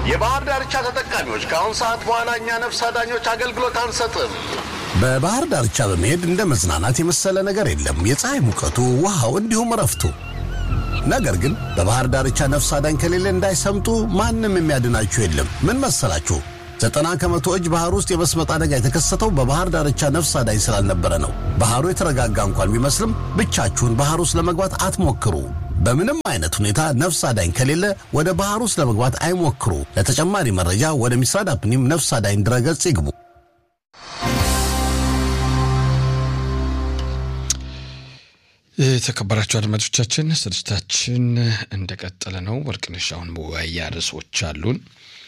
የባህር ዳርቻ ተጠቃሚዎች ከአሁን ሰዓት በኋላ እኛ ነፍስ አዳኞች አገልግሎት አንሰጥም። በባህር ዳርቻ በመሄድ እንደ መዝናናት የመሰለ ነገር የለም። የፀሐይ ሙቀቱ፣ ውሃው፣ እንዲሁም እረፍቱ። ነገር ግን በባህር ዳርቻ ነፍስ አዳኝ ከሌለ እንዳይሰምጡ ማንም የሚያድናችሁ የለም። ምን መሰላችሁ? ዘጠና ከመቶ እጅ ባህር ውስጥ የመስመጥ አደጋ የተከሰተው በባህር ዳርቻ ነፍስ አዳኝ ስላልነበረ ነው። ባህሩ የተረጋጋ እንኳን ቢመስልም ብቻችሁን ባህር ውስጥ ለመግባት አትሞክሩ። በምንም አይነት ሁኔታ ነፍስ አዳኝ ከሌለ ወደ ባህር ውስጥ ለመግባት አይሞክሩ። ለተጨማሪ መረጃ ወደ ሚስራድ አፕኒም ነፍስ አዳኝ ድረገጽ ይግቡ። የተከበራቸው አድማጮቻችን ስርጭታችን እንደቀጠለ ነው። ወርቅነሽ አሁን መወያያ ርዕሶች አሉን።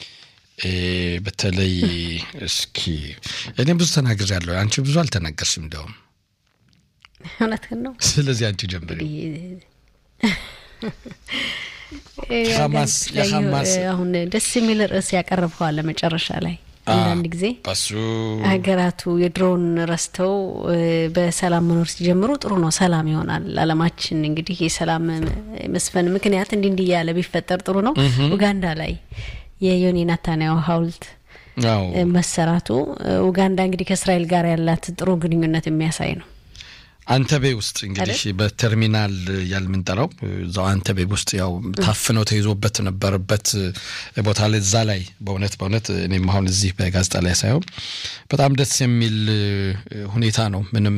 በተለይ እስኪ እኔ ብዙ ተናግሬያለሁ፣ አንቺ ብዙ አልተናገርሽም። እንዲያውም እውነትህን ነው። ስለዚህ አንቺ ጀምሪ። ሐማስ የሐማስ አሁን ደስ የሚል ርዕስ ያቀረብከዋል መጨረሻ ላይ አንዳንድ ጊዜ በሱ ሀገራቱ የድሮውን ረስተው በሰላም መኖር ሲጀምሩ ጥሩ ነው። ሰላም ይሆናል። አለማችን እንግዲህ የሰላም መስፈን ምክንያት እንዲህ እንዲህ እያለ ቢፈጠር ጥሩ ነው። ኡጋንዳ ላይ የዮኒ ናታንያሁ ሐውልት አዎ መሰራቱ ኡጋንዳ እንግዲህ ከእስራኤል ጋር ያላት ጥሩ ግንኙነት የሚያሳይ ነው። አንተቤ ውስጥ እንግዲህ በተርሚናል ያልምንጠራው እዛው አንተቤ ውስጥ ያው ታፍነው ተይዞበት ነበረበት ቦታ ላይ እዛ ላይ በእውነት በእውነት እኔም አሁን እዚህ በጋዜጣ ላይ ሳየው በጣም ደስ የሚል ሁኔታ ነው። ምንም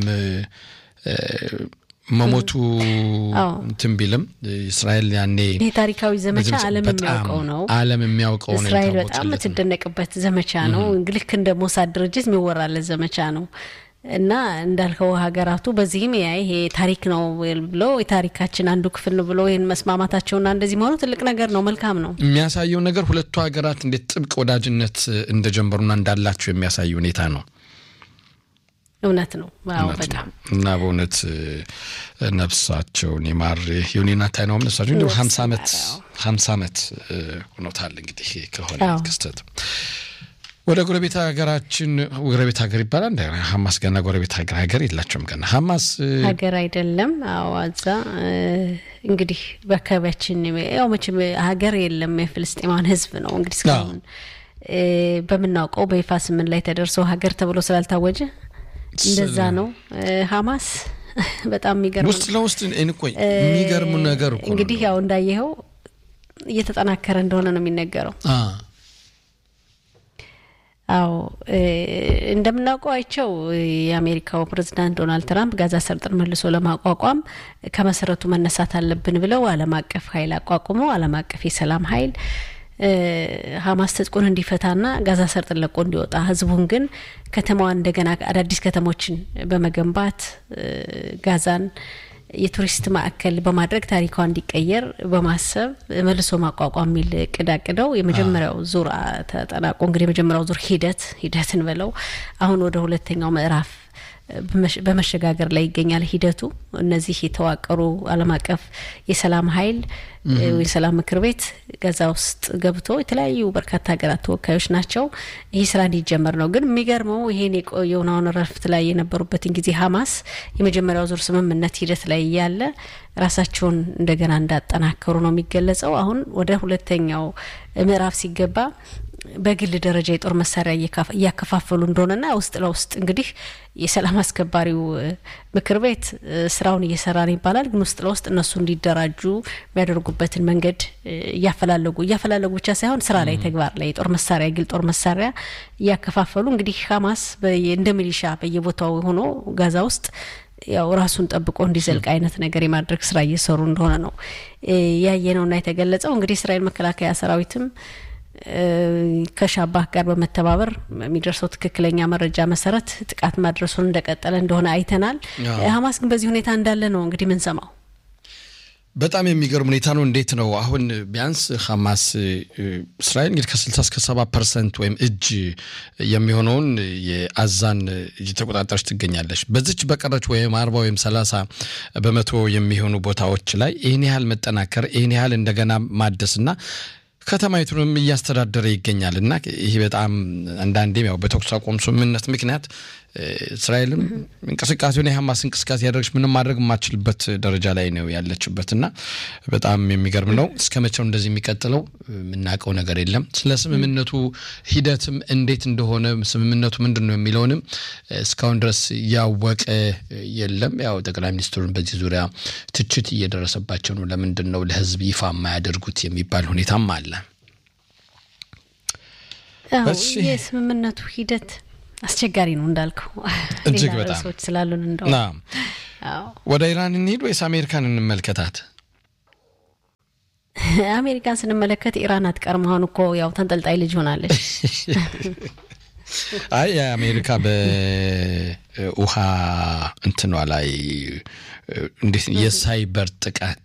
መሞቱ አዎ። እንትን ቢልም እስራኤል ያኔ ይሄ ታሪካዊ ዘመቻ በዚህ ዓለም በጣም የሚያውቀው ነው። ዓለም የሚያውቀው ነው እስራኤል በጣም የታወቀለት ነው። የምትደነቅበት ዘመቻ ነው። ልክ እንደ ሞሳድ ድርጅት የሚወራለት ዘመቻ ነው እና እንዳልከው ሀገራቱ በዚህም ያ ይሄ ታሪክ ነው ብሎ የታሪካችን አንዱ ክፍል ነው ብሎ ይህን መስማማታቸውና እንደዚህ መሆኑ ትልቅ ነገር ነው። መልካም ነው። የሚያሳየው ነገር ሁለቱ ሀገራት እንዴት ጥብቅ ወዳጅነት እንደጀመሩና እንዳላቸው የሚያሳይ ሁኔታ ነው። እውነት ነው። አዎ እውነት በጣም ነው። እና በእውነት ነፍሳቸውን ይማር ዩኒና ታይነውም ነፍሳቸው እንዲሁ ሀምሳ ዓመት ሀምሳ ዓመት ሆኖታል እንግዲህ ከሆነ አዎ። ክስተት ወደ ጎረቤት ሀገራችን ጎረቤት ሀገር ይባላል እንደ ሀማስ ገና ጎረቤት ሀገር ሀገር የላቸውም ገና ሀማስ ሀገር አይደለም። አዎ እዛ እንግዲህ በአካባቢያችን ያው መቼም ሀገር የለም የፍልስጤማን ሕዝብ ነው እንግዲህ እስካሁን እ በምናውቀው በይፋ ስምን ላይ ተደርሶ ሀገር ተብሎ ስላልታወጀ እንደዛ ነው። እ ሀማስ በጣም የሚገርም ውስጥ ነው። ለውስጥ እንቆይ የሚገርሙ ነገር እኮ ነው። እንግዲህ ያው እንዳየኸው እየተጠናከረ እንደሆነ ነው የሚነገረው። አ አዎ እ እንደምናውቀው አይቸው የአሜሪካው ፕሬዝዳንት ዶናልድ ትራምፕ ጋዛ ሰርጥን መልሶ ለማቋቋም ከመሰረቱ መነሳት አለብን ብለው ዓለም አቀፍ ኃይል አቋቁመው ዓለም አቀፍ የሰላም ኃይል እ ሀማስ ትጥቁን እንዲፈታና ጋዛ ሰርጥን ለቆ እንዲወጣ ህዝቡን ግን ከተማዋን እንደገና አዳዲስ ከተሞችን በመገንባት እ ጋዛን የቱሪስት ማዕከል በማድረግ ታሪኳ እንዲቀየር በማሰብ መልሶ ማቋቋም የሚል እቅድ አቅደው የመጀመሪያው ዙር አ- ተጠናቆ እንግዲህ የመጀመሪያው ዙር ሂደት ሂደትን ብለው አሁን ወደ ሁለተኛው ምዕራፍ በመሸ- በመሸጋገር ላይ ይገኛል ሂደቱ። እነዚህ የተዋቀሩ ዓለም አቀፍ የሰላም ኃይል እ የሰላም ምክር ቤት ጋዛ ውስጥ ገብቶ የተለያዩ በርካታ ሀገራት ተወካዮች ናቸው። ይህ ስራ እንዲጀመር ነው። ግን የሚገርመው ይሄን የቆየውን አሁን ረፍት ላይ የነበሩበትን ጊዜ ሀማስ የመጀመሪያው ዙር ስምምነት ሂደት ላይ እያለ ራሳቸውን እንደገና እንዳጠናከሩ ነው የሚገለጸው። አሁን ወደ ሁለተኛው ምዕራፍ ሲገባ በግል ደረጃ የጦር መሳሪያ እየካፈ- እያከፋፈሉ እንደሆነና ውስጥ ለውስጥ እንግዲህ የሰላም አስከባሪው እ፣ ምክር ቤት እ፣ ስራውን እየሰራ ነው ይባላል። ግን ውስጥ ለውስጥ እነሱ እንዲደራጁ የሚያደርጉበትን መንገድ እ፣ እያፈላለጉ እያፈላለጉ ብቻ ሳይሆን ስራ ላይ ተግባር ላይ የጦር መሳሪያ የግል ጦር መሳሪያ እያከፋፈሉ እንግዲህ ሀማስ በየ- እንደ ሚሊሻ በየቦታው ሆኖ ጋዛ ውስጥ ያው ራሱን ጠብቆ እንዲዘልቅ አይነት ነገር የማድረግ ስራ እየሰሩ እንደሆነ ነው እ፣ ያየነውና የተገለጸው። እንግዲህ የእስራኤል መከላከያ ሰራዊትም እ፣ ከሻባህ ጋር በመተባበር የሚደርሰው ትክክለኛ መረጃ መሰረት ጥቃት ማድረሱን እንደቀጠለ እንደሆነ አይተናል። አዎ። ሀማስ ግን በዚህ ሁኔታ እንዳለ ነው እንግዲህ ምንሰማው። በጣም የሚገርም ሁኔታ ነው። እንዴት ነው አሁን ቢያንስ ሐማስ እ፣ እስራኤል እንግዲህ ከ60 እስከ 70 ፐርሰንት ወይም እጅ የሚሆነውን የአዛን እየተቆጣጠረች ትገኛለች። በዚች በቀረች ወይም 40 ወይም 30 በመቶ የሚሆኑ ቦታዎች ላይ ይህን ያህል መጠናከር ይህን ያህል እንደገና ማደስና ከተማይቱንም እያስተዳደረ ይገኛል እና ይህ በጣም አንዳንዴም ያው በተኩስ አቁም ስምምነት ምክንያት እስራኤልም እንቅስቃሴውን የሀማስ እንቅስቃሴ ያደረገች ምንም ማድረግ የማትችልበት ደረጃ ላይ ነው ያለችበት እና በጣም የሚገርም ነው። እስከ መቼው እንደዚህ የሚቀጥለው የምናውቀው ነገር የለም። ስለ ስምምነቱ ሂደትም እንዴት እንደሆነ ስምምነቱ ምንድን ነው የሚለውንም እስካሁን ድረስ ያወቀ የለም። ያው ጠቅላይ ሚኒስትሩን በዚህ ዙሪያ ትችት እየደረሰባቸው ነው። ለምንድን ነው ለህዝብ ይፋ የማያደርጉት የሚባል ሁኔታም አለ። የስምምነቱ ሂደት አስቸጋሪ ነው እንዳልከው፣ እጅግ በጣም ሰዎች ስላሉን እንደው ወደ ኢራን እንሂድ ወይስ አሜሪካን እንመልከታት? አሜሪካን ስንመለከት ኢራን አትቀርም። አሁን እኮ ያው ተንጠልጣይ ልጅ ሆናለች። አይ የአሜሪካ በውሃ እንትኗ ላይ እንዴት የሳይበር ጥቃት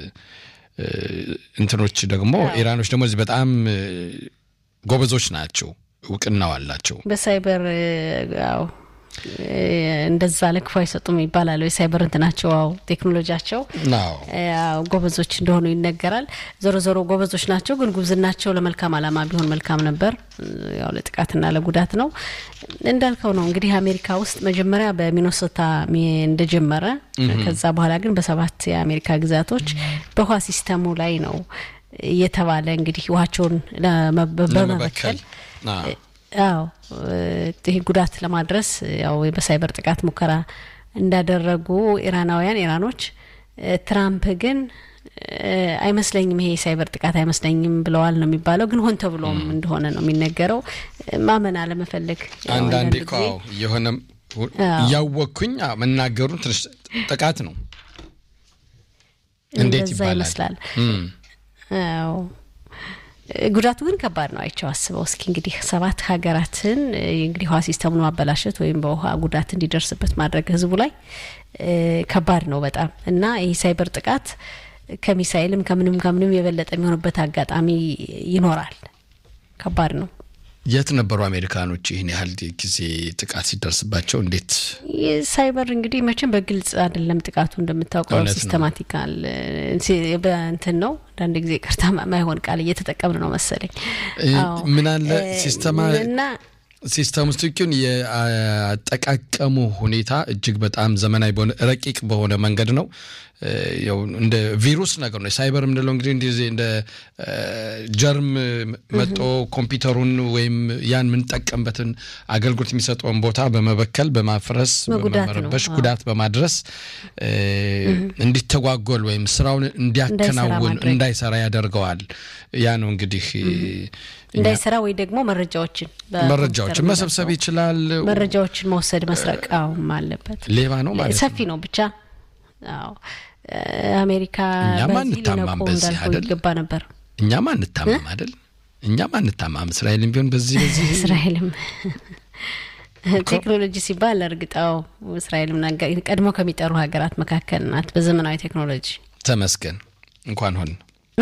እንትኖች ደግሞ ኢራኖች ደግሞ እዚህ በጣም ጎበዞች ናቸው፣ እውቅናው አላቸው። በሳይበር ያው እንደዛ ለክፉ አይሰጡም ይባላል። የሳይበር እንትናቸው ው ቴክኖሎጂያቸው ጎበዞች እንደሆኑ ይነገራል። ዞሮ ዞሮ ጎበዞች ናቸው፣ ግን ጉብዝናቸው ለመልካም ዓላማ ቢሆን መልካም ነበር። ያው ለጥቃትና ለጉዳት ነው እንዳልከው ነው። እንግዲህ አሜሪካ ውስጥ መጀመሪያ በሚኖሶታ እንደጀመረ ከዛ በኋላ ግን በሰባት የአሜሪካ ግዛቶች በውሃ ሲስተሙ ላይ ነው እየተባለ እንግዲህ ውሃቸውን በመበከል አዎ ይህ ጉዳት ለማድረስ ያው በሳይበር ጥቃት ሙከራ እንዳደረጉ ኢራናውያን ኢራኖች፣ ትራምፕ ግን አይመስለኝም ይሄ የሳይበር ጥቃት አይመስለኝም ብለዋል ነው የሚባለው። ግን ሆን ተብሎም እንደሆነ ነው የሚነገረው። ማመን አለመፈለግ አንዳንዴ እኮ የሆነ እያወቅኩኝ መናገሩን ትንሽ ጥቃት ነው እንዴት ይባላል? አዎ ጉዳቱ ግን ከባድ ነው። አይቸው አስበው እስኪ እንግዲህ ሰባት ሀገራትን እንግዲህ ውሃ ሲስተሙን ማበላሸት ወይም በውሃ ጉዳት እንዲደርስበት ማድረግ ህዝቡ ላይ ከባድ ነው በጣም እና ይህ ሳይበር ጥቃት ከሚሳይልም ከምንም ከምንም የበለጠ የሚሆንበት አጋጣሚ ይኖራል። ከባድ ነው። የት ነበሩ አሜሪካኖች ይህን ያህል ጊዜ ጥቃት ሲደርስባቸው? እንዴት ሳይበር እንግዲህ መቼም በግልጽ አይደለም ጥቃቱ እንደምታውቀው ሲስተማቲካል በእንትን ነው። አንዳንድ ጊዜ ቅርታ ማይሆን ቃል እየተጠቀምን ነው መሰለኝ። ምን አለ ሲስተማ እና ሲስተም ውስጥ ግን የአጠቃቀሙ ሁኔታ እጅግ በጣም ዘመናዊ በሆነ ረቂቅ በሆነ መንገድ ነው። ያው እንደ ቪሩስ ነገር ነው። ሳይበር የምንለው እንግዲህ እንደዚህ እንደ ጀርም መጦ ኮምፒውተሩን ወይም ያን የምንጠቀምበትን አገልግሎት የሚሰጠውን ቦታ በመበከል በማፍረስ፣ በመረበሽ፣ ጉዳት በማድረስ እንዲተጓጎል ወይም ስራውን እንዲያከናውን እንዳይሰራ ያደርገዋል። ያ ነው እንግዲህ እንዳይሰራ ወይ ደግሞ መረጃዎችን መረጃዎችን መሰብሰብ ይችላል። መረጃዎችን መውሰድ መስረቃውም አለበት። ሌባ ነው ማለት ሰፊ ነው ብቻ አዎ አሜሪካ እኛማ በዚህ እንታማም ሊነቁ በዚህ እንዳልኩ አይደል? ይገባ ነበር። እኛማ አንታማም አይደል? እኛማ አንታማም። እስራኤልም ቢሆን በዚህ በዚህ እስራኤልም ቴክኖሎጂ ሲባል እርግጣው እስራኤልም ናጋ- ቀድሞ ከሚጠሩ ሀገራት መካከል ናት በዘመናዊ ቴክኖሎጂ። ተመስገን እንኳን ሆን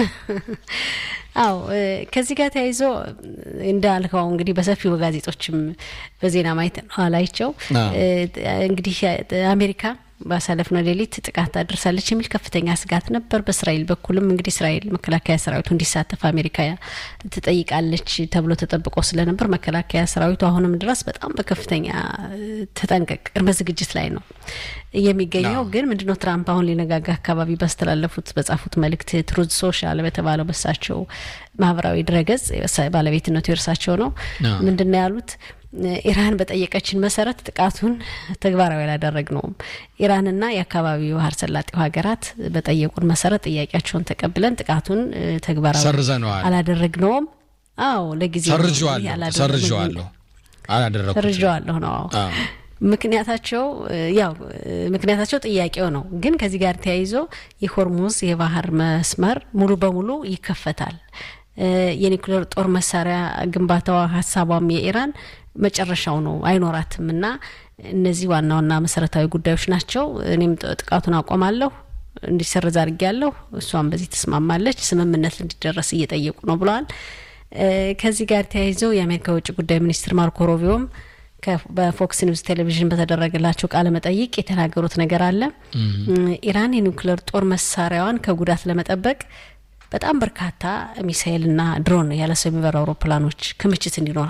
አው ከዚህ ጋር ተያይዞ እንዳልከው እንግዲህ በሰፊው በጋዜጦችም በዜና ማየት ኋላይቸው አዎ። እንግዲህ አሜሪካ ባሳለፍነው ሌሊት ጥቃት አድርሳለች የሚል ከፍተኛ ስጋት ነበር። በእስራኤል በኩልም እንግዲህ እስራኤል መከላከያ ሰራዊቱ እንዲሳተፍ አሜሪካ ትጠይቃለች ተብሎ ተጠብቆ ስለነበር መከላከያ ሰራዊቱ አሁንም ድረስ በጣም በከፍተኛ ተጠንቀቅ ቅድመ ዝግጅት ላይ ነው የሚገኘው። አዎ። ግን ምንድነው ትራምፕ አሁን ሊነጋጋ አካባቢ ባስተላለፉት በጻፉት መልእክት ትሩዝ ሶሻል በተባለው በሳቸው ማህበራዊ ድረገጽ የሳ- ባለቤትነቱ የእርሳቸው ነው። አዎ። ምንድነው ያሉት? ኢራን በጠየቀችን መሰረት ጥቃቱን ተግባራዊ አላደረግነውም። ኢራንና የአካባቢው ባህረ ሰላጤው ሀገራት በጠየቁን መሰረት ጥያቄያቸውን ተቀብለን ጥቃቱን እ፣ ተግባራዊ ሰርዘነዋል። አላደረግነውም። አዎ ለጊዜው ሰርዤዋለሁ ያላደረግነው- ሰርዤዋለሁ አላደረኩትም። ሰርዤዋለሁ ነው። አዎ። አዎ። ምክንያታቸው እ፣ ያው እ፣ ምክንያታቸው ጥያቄው ነው። ግን ከዚህ ጋር ተያይዞ የሆርሙዝ የባህር መስመር ሙሉ በሙሉ ይከፈታል። እ፣ የኒኩሌር ጦር መሳሪያ ግንባታዋ ሀሳቧም የኢራን መጨረሻው ነው አይኖራትም። እና እነዚህ ዋና ዋና መሰረታዊ ጉዳዮች ናቸው። እኔም ጥ- ጥቃቱን አቆማለሁ እንዲሰረዝ አድርጌያለሁ። እሷም በዚህ ተስማማለች። ስምምነት እንዲደረስ እየጠየቁ ነው ብለዋል። እ፣ ከዚህ ጋር ተያይዘው የአሜሪካ የውጭ ጉዳይ ሚኒስትር ማርኮ ሮቢዮም ከ- በፎክስ ኒውስ ቴሌቪዥን በተደረገላቸው ቃለ መጠይቅ የተናገሩት ነገር አለ። ኢራን የኒውክሌር ጦር መሳሪያዋን ከጉዳት ለመጠበቅ በጣም በርካታ ሚሳኤልና ድሮን ያለ ሰው የሚበሩ አውሮፕላኖች ክምችት እንዲኖራት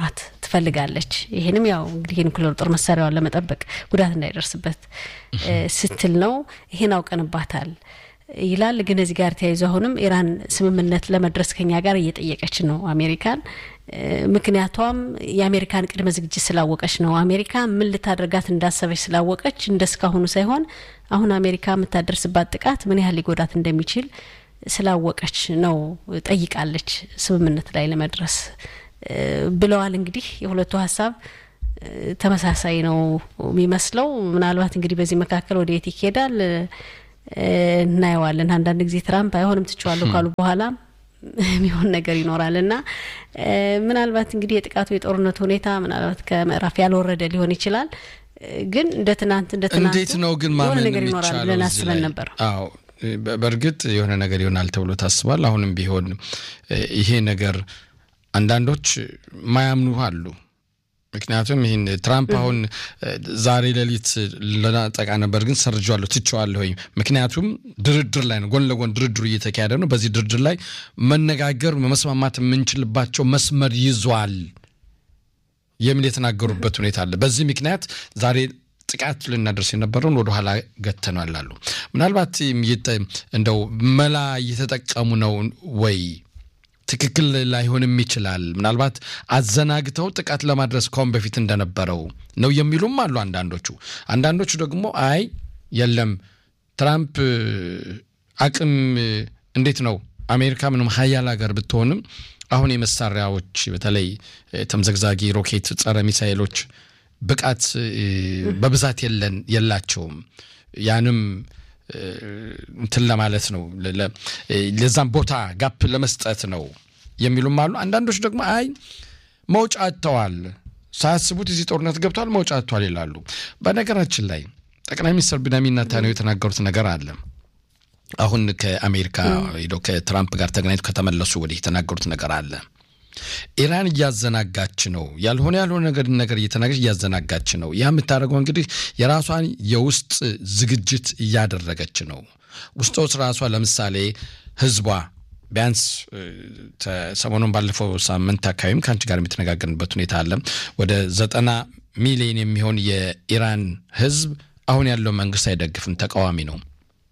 ትፈልጋለች። ይህንም ያው እንግዲህ የኒኩሌር ጦር መሳሪያዋን ለመጠበቅ ጉዳት እንዳይደርስበት ስትል ነው። ይህን አውቀንባታል ይላል። ግን እዚህ ጋር ተያይዞ አሁንም ኢራን ስምምነት ለመድረስ ከኛ ጋር እየጠየቀች ነው አሜሪካን። ምክንያቷም የአሜሪካን ቅድመ ዝግጅት ስላወቀች ነው። አሜሪካ ምን ልታደርጋት እንዳሰበች ስላወቀች እንደ እስካሁኑ ሳይሆን አሁን አሜሪካ የምታደርስባት ጥቃት ምን ያህል ሊጎዳት እንደሚችል ስላወቀች ነው ጠይቃለች ስምምነት ላይ ለመድረስ ብለዋል። እንግዲህ የሁለቱ ሀሳብ ተመሳሳይ ነው የሚመስለው። ምናልባት እንግዲህ በዚህ መካከል ወደ የት ይሄዳል እናየዋለን። አንዳንድ ጊዜ ትራምፕ አይሆንም ትችዋለሁ ካሉ በኋላ የሚሆን ነገር ይኖራል እና ምናልባት እንግዲህ የጥቃቱ የጦርነቱ ሁኔታ ምናልባት ከምዕራፍ ያልወረደ ሊሆን ይችላል። ግን እንደ ትናንት እንደ ትናንት እንዴት ነው ግን የሆነ ማመን ነገር ይኖራል የሚቻለው ብለን እዚህ አስበን ላይ? ነበር። አዎ በ- በእርግጥ የሆነ ነገር ይሆናል ተብሎ ታስቧል። አሁንም ቢሆን እ፣ ይሄ ነገር አንዳንዶች ማያምኑ አሉ። ምክንያቱም ይህን ትራምፕ አሁን እ፣ ዛሬ ሌሊት ለናጠቃ ነበር ግን ሰርጀዋለሁ ትቼዋለሁ። ምክንያቱም ድርድር ላይ ነው፣ ጎን ለጎን ድርድሩ እየተካሄደ ነው። በዚህ ድርድር ላይ መነጋገር መስማማት የምንችልባቸው መስመር ይዟል የሚል የተናገሩበት ሁኔታ አለ። በዚህ ምክንያት ዛሬ ጥቃት ልናደርስ የነበረውን ወደኋላ ገተናል አሉ። ምናልባት የተ- እንደው መላ እየተጠቀሙ ነው ወይ? ትክክል ላይሆንም ይችላል። ምናልባት አዘናግተው ጥቃት ለማድረስ ከአሁን በፊት እንደነበረው ነው የሚሉም አሉ አንዳንዶቹ። አንዳንዶቹ ደግሞ አይ የለም ትራምፕ አቅም እንዴት ነው አሜሪካ ምንም ሀያል ሀገር ብትሆንም አሁን የመሳሪያዎች በተለይ ተምዘግዛጊ ሮኬት፣ ጸረ ሚሳይሎች ብቃት እ፣ በብዛት የለን የላቸውም ያንም እ፣ እንትን ለማለት ነው ለ- ለ- ለዛም ቦታ ጋፕ ለመስጠት ነው የሚሉም አሉ። አንዳንዶች ደግሞ አይ መውጫ አጥተዋል፣ ሳያስቡት እዚህ ጦርነት ገብተዋል፣ መውጫ አጥተዋል ይላሉ። በነገራችን ላይ ጠቅላይ ሚኒስትር ቢንያሚን ኔታንያሁ የተናገሩት ነገር አለ። አሁን ከአሜሪካ ሄደው ከትራምፕ ጋር ተገናኝተው ከተመለሱ ወዲህ የተናገሩት ነገር አለ። ኢራን እያዘናጋች ነው፣ ያልሆነ ያልሆነ ነገር ነገር እየተናገረች እያዘናጋች ነው። ያ የምታደርገው እንግዲህ የራሷን የውስጥ ዝግጅት እያደረገች ነው። ውስጥ ውስጥ ራሷ ለምሳሌ ህዝቧ ቢያንስ እ፣ ተ- ሰሞኑን ባለፈው ሳምንት አካባቢም ከአንቺ ጋር የምትነጋገርንበት ሁኔታ አለ። ወደ ዘጠና ሚሊዮን የሚሆን የኢራን ህዝብ አሁን ያለው መንግስት አይደግፍም፣ ተቃዋሚ ነው።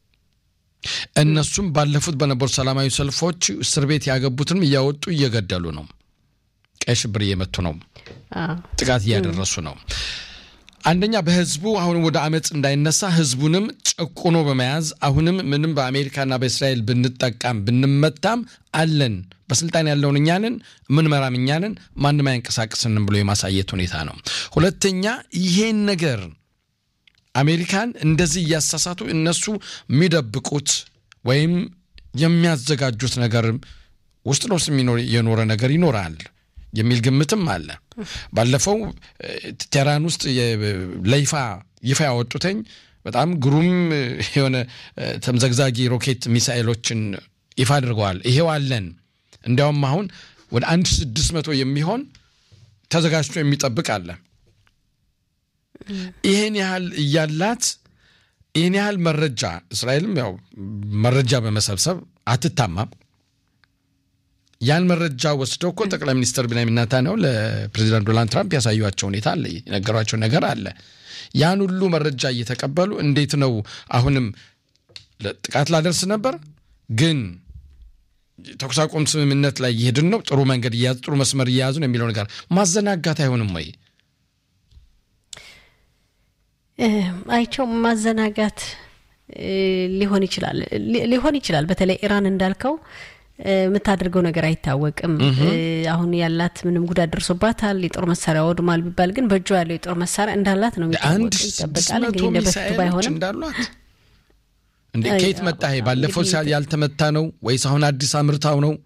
እነሱም ባለፉት በነበሩ ሰላማዊ ሰልፎች እስር ቤት ያገቡትንም እያወጡ እየገደሉ ነው። ቀይ ሽብር እየመቱ ነው። አዎ። ጥቃት እያደረሱ ነው። አንደኛ በህዝቡ አሁን ወደ አመፅ እንዳይነሳ ህዝቡንም ጨቁኖ በመያዝ አሁንም ምንም በአሜሪካና በእስራኤል ብንጠቃም ብንመታም አለን በስልጣን ያለውን እኛንን ምንመራም እኛንን ማንም አያንቀሳቅስንም ብሎ የማሳየት ሁኔታ ነው። ሁለተኛ ይሄን ነገር አሜሪካን እንደዚህ እያሳሳቱ እነሱ የሚደብቁት ወይም የሚያዘጋጁት ነገር ውስጥ ለውስጥ የሚኖር የኖረ ነገር ይኖራል የሚል ግምትም አለ። ባለፈው እ፣ ቴህራን ውስጥ የ- ለይፋ ይፋ ያወጡተኝ በጣም ግሩም እ፣ የሆነ እ፣ ተምዘግዛጊ ሮኬት ሚሳኤሎችን ይፋ አድርገዋል። ይሄው አለን። እንዲያውም አሁን ወደ አንድ ስድስት መቶ የሚሆን ተዘጋጅቶ የሚጠብቅ አለ። ይህን ያህል እያላት ይህን ያህል መረጃ እስራኤልም ያው መረጃ በመሰብሰብ አትታማም። ያን መረጃ ወስደው እኮ ጠቅላይ ሚኒስትር ቢንያሚን ኔታንያሁ ለፕሬዚዳንት ዶናልድ ትራምፕ ያሳዩቸው ሁኔታ አለ፣ የነገሯቸው ነገር አለ። ያን ሁሉ መረጃ እየተቀበሉ እንዴት ነው አሁንም ጥቃት ላደርስ ነበር ግን ተኩስ አቁም ስምምነት ላይ እየሄድን ነው፣ ጥሩ መንገድ እያያዙ ጥሩ መስመር እየያዙ ነው የሚለው ነገር ማዘናጋት አይሆንም ወይ? አይቸው ማዘናጋት እ፣ ሊሆን ይችላል ሊ- ሊሆን ይችላል። በተለይ ኢራን እንዳልከው እ፣ የምታደርገው ነገር አይታወቅም። እ፣ አሁን ያላት ምንም ጉዳት ደርሶባታል፣ የጦር መሳሪያ ወድሟል ቢባል ግን በእጇ ያለው የጦር መሳሪያ እንዳላት ነው አንድ የሚታወቅ ስድስት ይጠበቃል። መቶ እንግዲህ እንደ በፊቱ ሚሳኤሎች ባይሆንም እንዳሏት እንዴ አይ፣ ከየት መጣ ይሄ? አዎ፣ ባለፈው እንግዲህ ሳ- ያልተመታ ነው ወይስ አሁን አዲስ አምርታው ነው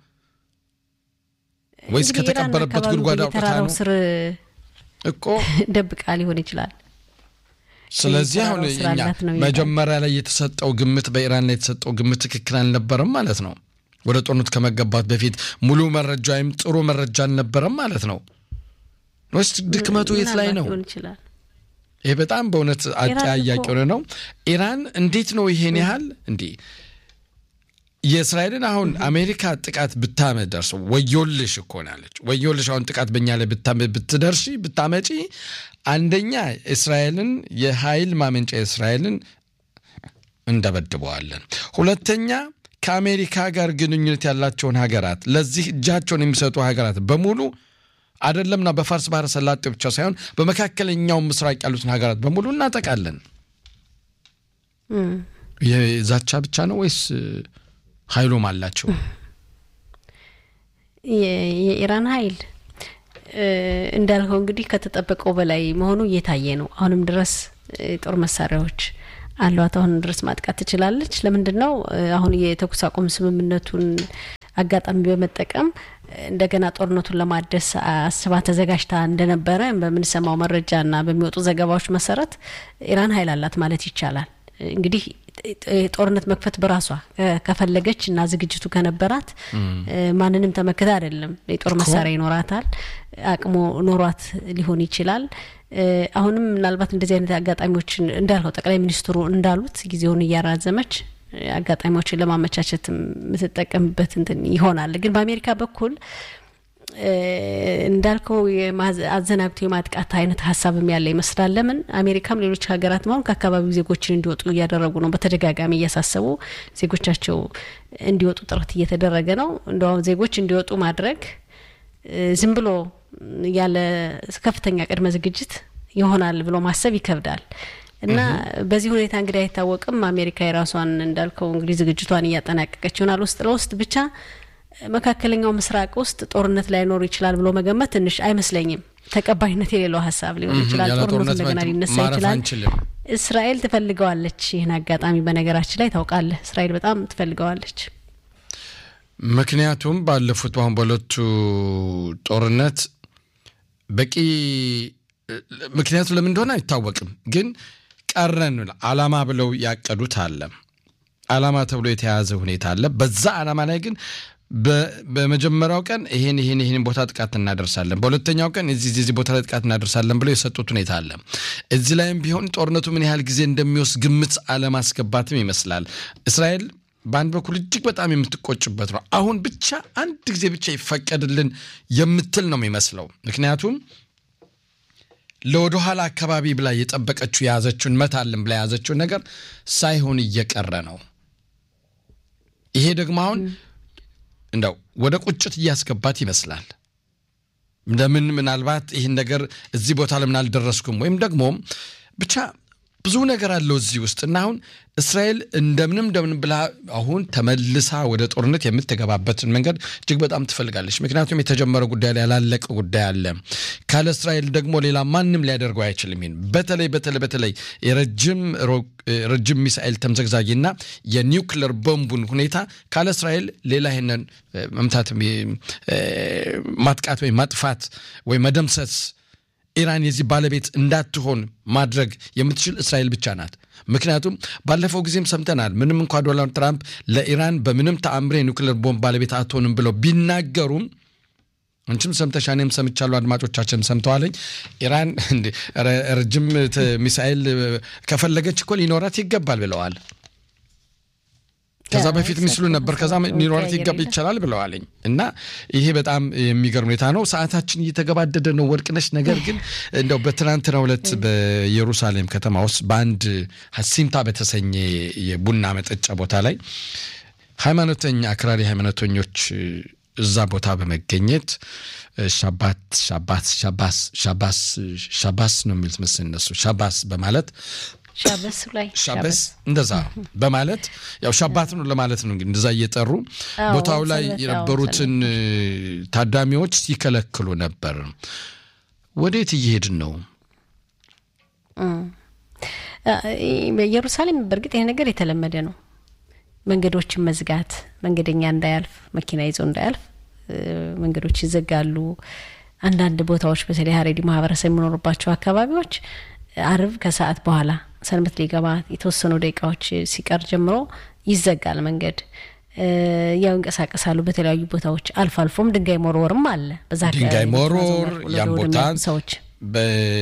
ወይስ እንግዲህ ኢራን ከተቀበረበት አካባቢ ጉድጓድ አውጥታ በየተራራው ነው ስር እኮ? ደብቃ ሊሆን ይችላል። ስለዚህ አሁን የተራራው ስር እኛ አላት ነው የሚባለው። መጀመሪያ ላይ የተሰጠው ግምት በኢራን ላይ የተሰጠው ግምት ትክክል አልነበረም ማለት ነው። ወደ ጦርነት ከመገባት በፊት ሙሉ መረጃ ወይም ጥሩ መረጃ አልነበረም ማለት ነው ወይስ ድክመቱ የት ላይ ምናልባት ነው? ሊሆን ይችላል። ይሄ በጣም በእውነት አጠያያቂ እኮ- ሆነ ነው። ኢራን እንዴት ነው ይሄን ያህል እንዲህ የእስራኤልን አሁን አሜሪካ ጥቃት ብታመደርስ ወዮልሽ እኮ ናለች። ወዮልሽ አሁን ጥቃት በእኛ ላይ ብትደርሺ ብታመጪ፣ አንደኛ እስራኤልን የኃይል ማመንጫ እስራኤልን እንደበድበዋለን። ሁለተኛ ከአሜሪካ ጋር ግንኙነት ያላቸውን ሀገራት ለዚህ እጃቸውን የሚሰጡ ሀገራት በሙሉ አይደለምና በፋርስ ባህረ ሰላጤ ብቻ ሳይሆን በመካከለኛው ምስራቅ ያሉትን ሀገራት በሙሉ እናጠቃለን። የዛቻ ብቻ ነው ወይስ ኃይሉም አላቸው? የኢራን ኃይል እንዳልከው እንግዲህ ከተጠበቀው በላይ መሆኑ እየታየ ነው። አሁንም ድረስ ጦር መሳሪያዎች አሏት። አሁንም ድረስ ማጥቃት ትችላለች። ለምንድን ነው አሁን የተኩስ አቁም ስምምነቱን አጋጣሚ በመጠቀም እንደገና ጦርነቱን ለማደስ አስባ ተዘጋጅታ እንደነበረ በምንሰማው መረጃና በሚወጡ ዘገባዎች መሰረት ኢራን ኃይል አላት ማለት ይቻላል። እንግዲህ ጦርነት መክፈት በራሷ ከፈለገች እና ዝግጅቱ ከነበራት ማንንም ተመክታ አይደለም። የጦር መሳሪያ ይኖራታል፣ አቅሙ ኖሯት ሊሆን ይችላል። አሁንም ምናልባት እንደዚህ አይነት አጋጣሚዎችን እንዳልከው ጠቅላይ ሚኒስትሩ እንዳሉት ጊዜውን እያራዘመች አጋጣሚዎችን ለማመቻቸት የምትጠቀምበት እንትን ይሆናል። ግን በአሜሪካ በኩል እንዳልከው አዘናግቶ የማጥቃት አይነት ሀሳብም ያለ ይመስላል። ለምን አሜሪካም ሌሎች ሀገራት መሆን ከአካባቢው ዜጎችን እንዲወጡ እያደረጉ ነው። በተደጋጋሚ እያሳሰቡ ዜጎቻቸው እንዲወጡ ጥረት እየተደረገ ነው። እንደውም ዜጎች እንዲወጡ ማድረግ ዝም ብሎ ያለ ከፍተኛ ቅድመ ዝግጅት ይሆናል ብሎ ማሰብ ይከብዳል። እና በዚህ ሁኔታ እንግዲህ አይታወቅም። አሜሪካ የራሷን እንዳልከው እንግዲህ ዝግጅቷን እያጠናቀቀች ይሆናል። ውስጥ ለውስጥ ብቻ መካከለኛው ምስራቅ ውስጥ ጦርነት ላይኖር ይችላል ብሎ መገመት ትንሽ አይመስለኝም። ተቀባይነት የሌለው ሀሳብ ሊሆን ይችላል። ጦርነቱ እንደገና ሊነሳ ይችላል። እስራኤል ትፈልገዋለች ይህን አጋጣሚ። በነገራችን ላይ ታውቃለህ፣ እስራኤል በጣም ትፈልገዋለች። ምክንያቱም ባለፉት በአሁን በሁለቱ ጦርነት በቂ ምክንያቱ ለምን እንደሆነ አይታወቅም፣ ግን ቀረን አላማ ብለው ያቀዱት አለ። አላማ ተብሎ የተያዘ ሁኔታ አለ። በዛ አላማ ላይ ግን በመጀመሪያው ቀን ይሄን ይሄን ይሄን ቦታ ጥቃት እናደርሳለን፣ በሁለተኛው ቀን እዚህ እዚህ ቦታ ላይ ጥቃት እናደርሳለን ብለው የሰጡት ሁኔታ አለ። እዚህ ላይም ቢሆን ጦርነቱ ምን ያህል ጊዜ እንደሚወስድ ግምት አለማስገባትም ይመስላል። እስራኤል በአንድ በኩል እጅግ በጣም የምትቆጭበት ነው። አሁን ብቻ አንድ ጊዜ ብቻ ይፈቀድልን የምትል ነው የሚመስለው። ምክንያቱም ለወደኋላ አካባቢ ብላ የጠበቀችው የያዘችውን መታልን ብላ የያዘችውን ነገር ሳይሆን እየቀረ ነው። ይሄ ደግሞ አሁን እንደው ወደ ቁጭት እያስገባት ይመስላል። ለምን ምናልባት ይህን ነገር እዚህ ቦታ ለምን አልደረስኩም ወይም ደግሞ ብቻ ብዙ ነገር አለው እዚህ ውስጥ እና አሁን እስራኤል እንደምንም እንደምን ብላ አሁን ተመልሳ ወደ ጦርነት የምትገባበትን መንገድ እጅግ በጣም ትፈልጋለች። ምክንያቱም የተጀመረ ጉዳይ ላይ ያላለቀ ጉዳይ አለ። ካለ እስራኤል ደግሞ ሌላ ማንም ሊያደርገው አይችልም። ይህን በተለይ በተለይ በተለይ የረጅም ረጅም ሚሳኤል ተምዘግዛጊና የኒውክለር ቦምቡን ሁኔታ ካለ እስራኤል ሌላ ይህንን መምታት ማጥቃት ወይም ማጥፋት ወይም መደምሰስ ኢራን የዚህ ባለቤት እንዳትሆን ማድረግ የምትችል እስራኤል ብቻ ናት። ምክንያቱም ባለፈው ጊዜም ሰምተናል። ምንም እንኳ ዶናልድ ትራምፕ ለኢራን በምንም ተአምሬ የኒውክሌር ቦምብ ባለቤት አትሆንም ብለው ቢናገሩም አንቺም ሰምተሻ እኔም ሰምቻለሁ፣ አድማጮቻችን ሰምተዋለኝ። ኢራን ረጅም ሚሳኤል ከፈለገች እኮ ሊኖራት ይገባል ብለዋል። ከዛ በፊት ሚስሉ ነበር። ከዛ ሊኖራት ይገባ ይቻላል ብለዋለኝ እና ይሄ በጣም የሚገርም ሁኔታ ነው። ሰዓታችን እየተገባደደ ነው ወርቅነሽ። ነገር ግን እንደው በትናንትናው ዕለት በኢየሩሳሌም ከተማ ውስጥ በአንድ ሀሲምታ በተሰኘ የቡና መጠጫ ቦታ ላይ ሃይማኖተኛ አክራሪ ሃይማኖተኞች እዛ ቦታ በመገኘት ሻባት ሻባት ሻባስ ሻባስ ሻባስ ነው የሚሉት መሰለኝ እነሱ ሻባስ በማለት ሻበስ ላይ ሻበስ እንደዛ በማለት ያው ሻባት ነው ለማለት ነው እንግዲህ እንደዛ እየጠሩ ቦታው ላይ የነበሩትን ታዳሚዎች ሲከለክሉ ነበር። ወዴት እየሄድን ነው? በኢየሩሳሌም በእርግጥ ይሄ ነገር የተለመደ ነው። መንገዶችን መዝጋት፣ መንገደኛ እንዳያልፍ፣ መኪና ይዞ እንዳያልፍ መንገዶች ይዘጋሉ። አንዳንድ ቦታዎች በተለይ ሀሬዲ ማህበረሰብ የሚኖሩባቸው አካባቢዎች አርብ ከሰዓት በኋላ ሰንበት ሊገባ የተወሰኑ ደቂቃዎች ሲቀር ጀምሮ ይዘጋል መንገድ። ያው ይንቀሳቀሳሉ በተለያዩ ቦታዎች። አልፎ አልፎም ድንጋይ መወርወርም አለ። በዛ ድንጋይ መወርወር ያን ቦታ ሰዎች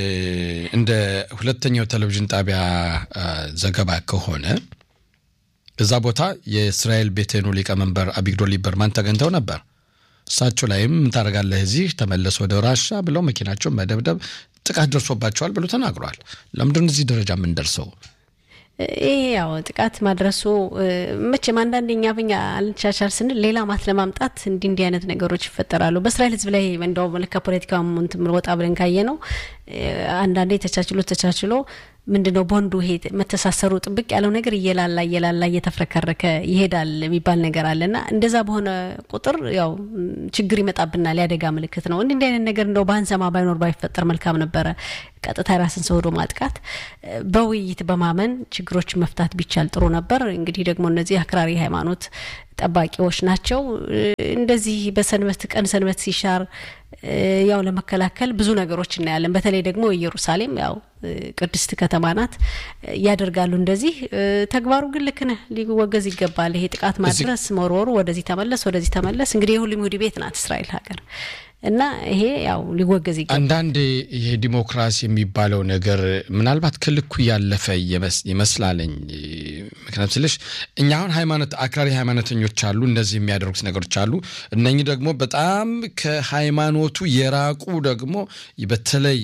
እንደ ሁለተኛው ቴሌቪዥን ጣቢያ ዘገባ ከሆነ እዛ ቦታ የእስራኤል ቤቴኑ ሊቀመንበር አቢግዶር ሊበርማን ተገኝተው ነበር። እሳቸው ላይም ምን ታደርጋለህ እዚህ ተመለስ ወደ ራሻ ብለው መኪናቸውን መደብደብ ጥቃት ደርሶባቸዋል ብሎ ተናግረዋል። ለምንድን እዚህ ደረጃ የምንደርሰው? ይሄ ያው ጥቃት ማድረሱ መቼም አንዳንድ እኛ ብኛ አልቻቻል ስንል ሌላ ማት ለማምጣት እንዲህ እንዲህ አይነት ነገሮች ይፈጠራሉ። በእስራኤል ሕዝብ ላይ እንደው ከፖለቲካ እንትን ወጣ ብለን ካየ ነው አንዳንዴ ተቻችሎ ተቻችሎ ምንድን ነው ቦንዱ ይሄ መተሳሰሩ ጥብቅ ያለው ነገር እየላላ እየላላ እየተፍረከረከ ይሄዳል የሚባል ነገር አለና እንደዛ በሆነ ቁጥር ያው ችግር ይመጣብናል። ያደጋ ምልክት ነው። እንዲህ እንዲህ አይነት ነገር እንደው ባንሰማ ባይኖር ባይፈጠር መልካም ነበረ። ቀጥታ የራስን ሰው ሄዶ ማጥቃት በውይይት በማመን ችግሮችን መፍታት ቢቻል ጥሩ ነበር። እንግዲህ ደግሞ እነዚህ አክራሪ ሃይማኖት ጠባቂዎች ናቸው። እንደዚህ በሰንበት ቀን ሰንበት ሲሻር ያው ለመከላከል ብዙ ነገሮች እናያለን። በተለይ ደግሞ ኢየሩሳሌም ያው ቅድስት ከተማ ናት፣ ያደርጋሉ እንደዚህ ተግባሩ ግን ልክ ነህ፣ ሊወገዝ ይገባል። ይሄ ጥቃት ማድረስ መወርወሩ፣ ወደዚህ ተመለስ ወደዚህ ተመለስ። እንግዲህ የሁሉም ይሁዲ ቤት ናት እስራኤል ሀገር እና ይሄ ያው ሊወገዝ ይገባል። አንዳንዴ ይሄ ዲሞክራሲ የሚባለው ነገር ምናልባት ከልኩ ያለፈ ይመስላለኝ። ምክንያቱም ስልሽ እኛ አሁን ሃይማኖት አክራሪ ሃይማኖተኞች አሉ፣ እንደዚህ የሚያደርጉት ነገሮች አሉ። እነኚህ ደግሞ በጣም ከሃይማኖቱ የራቁ ደግሞ በተለይ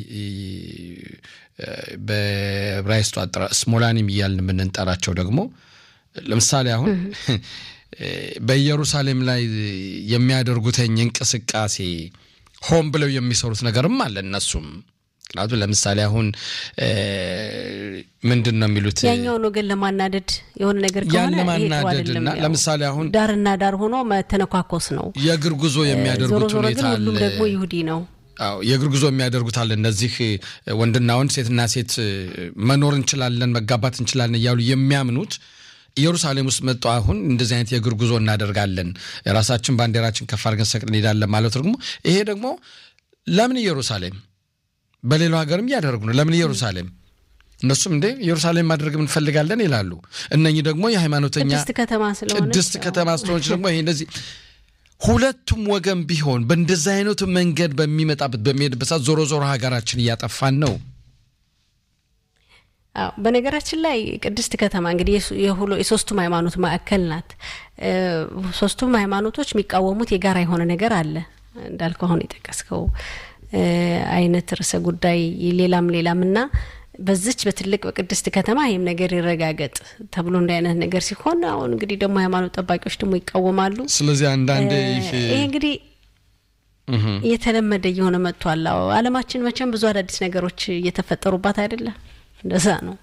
በዕብራይስጡ አጠራር ስሞላኒም እያልን የምንጠራቸው ደግሞ ለምሳሌ አሁን በኢየሩሳሌም ላይ የሚያደርጉትኝ እንቅስቃሴ ሆን ብለው የሚሰሩት ነገርም አለ እነሱም ምክንያቱም ለምሳሌ አሁን ምንድን ነው የሚሉት ያኛውን ወገን ለማናደድ የሆነ ነገር ከሆነ ለማናደድ እና ለምሳሌ አሁን ዳርና ዳር ሆኖ መተነኳኮስ ነው። የእግር ጉዞ የሚያደርጉት ዞሮ ሁኔታ ግን አለ። ሁሉም ደግሞ ይሁዲ ነው። አዎ የእግር ጉዞ የሚያደርጉት አለ። እነዚህ ወንድና ወንድ ሴትና ሴት መኖር እንችላለን መጋባት እንችላለን እያሉ የሚያምኑት ኢየሩሳሌም ውስጥ መጡ። አሁን እንደዚህ አይነት የእግር ጉዞ እናደርጋለን የራሳችን ባንዲራችን ከፍ አድርገን ሰቅለን እንሄዳለን ማለት ደግሞ ይሄ ደግሞ ለምን ኢየሩሳሌም በሌላው ሀገርም እያደረጉ ነው። ለምን ኢየሩሳሌም? እነሱም እንዴ ኢየሩሳሌም ማድረግ እንፈልጋለን ይላሉ። እነኚህ ደግሞ የሃይማኖተኛ ቅድስት ከተማ ስለሆነች ቅድስት ከተማ ስለሆነች ደግሞ ይሄ እንደዚህ ሁለቱም ወገን ቢሆን በእንደዚህ አይነቱ መንገድ በሚመጣበት በሚሄድበት ሰዓት ዞሮ ዞሮ ሀገራችን እያጠፋን ነው። አዎ በነገራችን ላይ ቅድስት ከተማ እንግዲህ የሱ- የሁሎ- የሶስቱም ሃይማኖት ማዕከል ናት። እ፣ ሶስቱም ሃይማኖቶች የሚቃወሙት የጋራ የሆነ ነገር አለ እንዳልከው አሁን የጠቀስከው እ፣ አይነት ርዕሰ ጉዳይ ሌላም ሌላም እና በዚች በትልቅ በቅድስት ከተማ ይህም ነገር ይረጋገጥ ተብሎ እንደ አይነት ነገር ሲሆን አሁን እንግዲህ ደግሞ ሃይማኖት ጠባቂዎች ደግሞ ይቃወማሉ። ስለዚህ አንዳንዴ ይሄ ይሄ እንግዲህ እየተለመደ እየሆነ መጥቷል። አዎ ዓለማችን መቼም ብዙ አዳዲስ ነገሮች እየተፈጠሩባት አይደለም። እንደዛ ነው።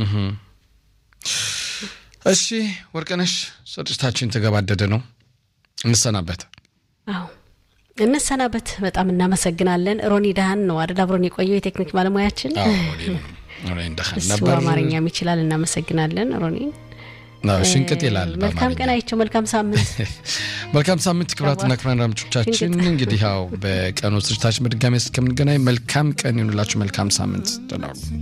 እሺ ወርቅነሽ ስርጭታችን ተገባደደ ነው። እንሰናበት። አዎ እንሰናበት። በጣም እናመሰግናለን። ሮኒ ዳህን ነው አደል አብሮን የቆየው የቴክኒክ ባለሙያችን። አዎ እኔም- እኔ እንደኸን እሱ ነበር። አማርኛም ይችላል። እናመሰግናለን ሮኒ። አዎ፣ ሽንቅጥ ይላል መልካም በአማርኛ። ቀን አይቸው። መልካም ሳምንት። መልካም ሳምንት ክቡራትና ክቡራን አድማጮቻችን፣ ሽንቅጥ። እንግዲህ ያው በቀኑ ስርጭታችን በድጋሚ እስከምንገናኝ መልካም ቀን ይሁንላችሁ። መልካም ሳምንት ደህና ሁኑ።